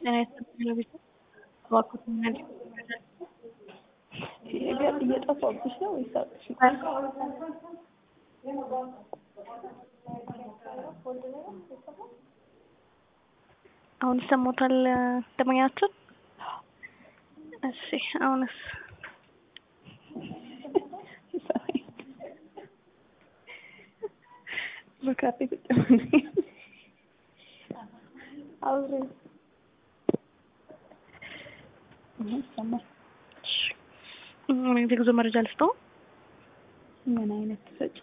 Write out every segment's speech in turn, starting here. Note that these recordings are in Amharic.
ጤና ይስጥልኝ ቤት እባክዎት ምን አይነት ነገር እየጠፋብሽ ነው ወይስ አውቅሽ? አሁን ይሰማዎታል ደንበኛችን? እሺ አሁንስ? በካፌ ቁጭ ብለን አውሪ ይሰማል። ምን አይነት የጉዞ መረጃ ልስጠው? ምን አይነት ሰጪ?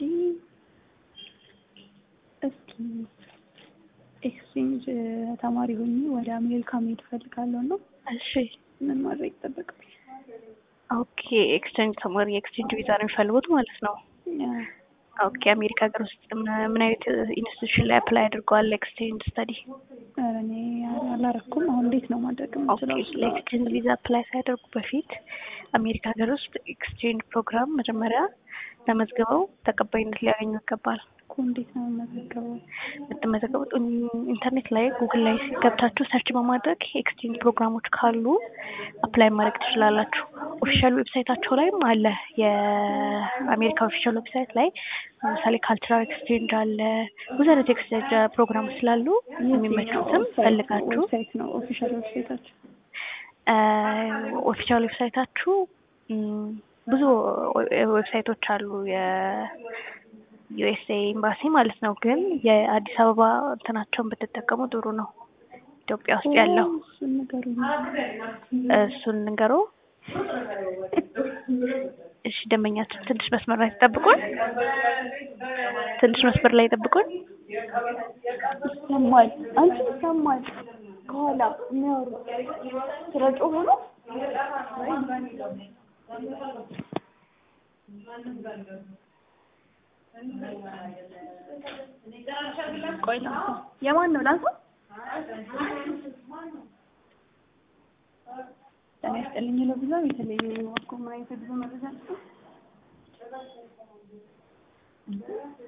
እስኪ ኤክስቼንጅ ተማሪ ሆኜ ወደ አሜሪካ መሄድ እፈልጋለሁ እና እሺ ምን ማድረግ ይጠበቅብኝ? ኦኬ ኤክስቼንጅ ተማሪ ኤክስቼንጅ ቪዛ ነው የሚፈልጉት ማለት ነው። ኦኬ አሜሪካ ሀገር ውስጥ ምን አይነት ኢንስቲትዩሽን ላይ አፕላይ አድርገዋል ኤክስቼንጅ ስተዲ? ኧረ እኔ አላረኩም። አሁን እንዴት ነው ማድረግ የምችለው? ለኤክስቼንጅ ቪዛ አፕላይ ሳያደርጉ በፊት አሜሪካ ሀገር ውስጥ ኤክስቼንጅ ፕሮግራም መጀመሪያ ተመዝግበው ተቀባይነት ሊያገኙ ይገባል። እኮ እንዴት ነው የምመዘገበው? የምትመዘገቡት ኢንተርኔት ላይ ጉግል ላይ ገብታችሁ ሰርች በማድረግ ኤክስቼንጅ ፕሮግራሞች ካሉ አፕላይ ማድረግ ትችላላችሁ። ኦፊሻል ዌብሳይታቸው ላይም አለ። የአሜሪካ ኦፊሻል ዌብሳይት ላይ ለምሳሌ ካልቸራል ኤክስቼንጅ አለ። ብዙ አይነት ኤክስቼንጅ ፕሮግራሞች ስላሉ የሚመቹትም ፈልጋችሁ ዌብሳይት ነው ኦፊሻል ዌብሳይታቸው? ኦፊሻል ዌብሳይታችሁ ብዙ ዌብሳይቶች አሉ የዩኤስኤ ኤምባሲ ማለት ነው። ግን የአዲስ አበባ እንትናቸውን ብትጠቀሙ ጥሩ ነው። ኢትዮጵያ ውስጥ ያለው እሱን ንገሩኝ። እሱን ንገሮ። እሺ ደንበኛችን ትንሽ መስመር ላይ ተጠብቁን። ትንሽ መስመር ላይ ጠብቁን። ይሰማል። አንቺ ይሰማል። ከኋላ የሚያወሩ ስለ ጮኸ ነው። ቆይ ላንሳ። የማን ነው ላንሳ? ጤና ይስጥልኝ ለብዛ በተለይ እኮ ምን አይነት ብዙ መረጃ